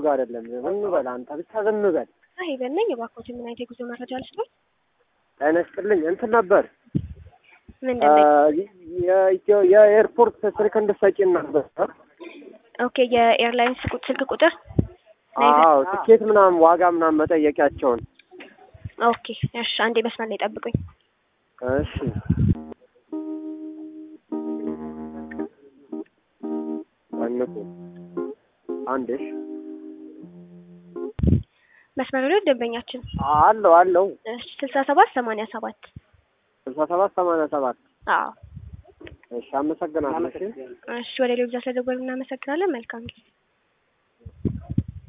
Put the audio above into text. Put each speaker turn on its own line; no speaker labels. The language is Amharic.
ጋር አይደለም። ዝም በል አንተ ብቻ ዝም በል።
አይ በለኝ እባክዎት፣ ምን አይነት የጉዞ መረጃ ልስጥዎት?
ጤና ይስጥልኝ። እንትን ነበር
ምን ደንበኛ?
የኢትዮ የኤርፖርት ስልክ እንድትሰጪን ነበር።
ኦኬ የኤርላይንስ ቁ- ስልክ ቁጥር
አዎ ትኬት ምናምን ዋጋ ምናምን መጠየቂያቸውን።
ኦኬ እሺ፣ አንዴ መስመር ላይ ጠብቁኝ።
እሺ አንቁ አንዴ እሺ።
መስመር ላይ ደንበኛችን
አለው አለው
እሺ፣ ስልሳ ሰባት ሰማንያ ሰባት
ስልሳ ሰባት ሰማንያ ሰባት
አዎ
እሺ አመሰግናለሁ። እሺ
እሺ፣ ወደ ሌሎች ስለደወሉ እናመሰግናለን። መልካም ጊዜ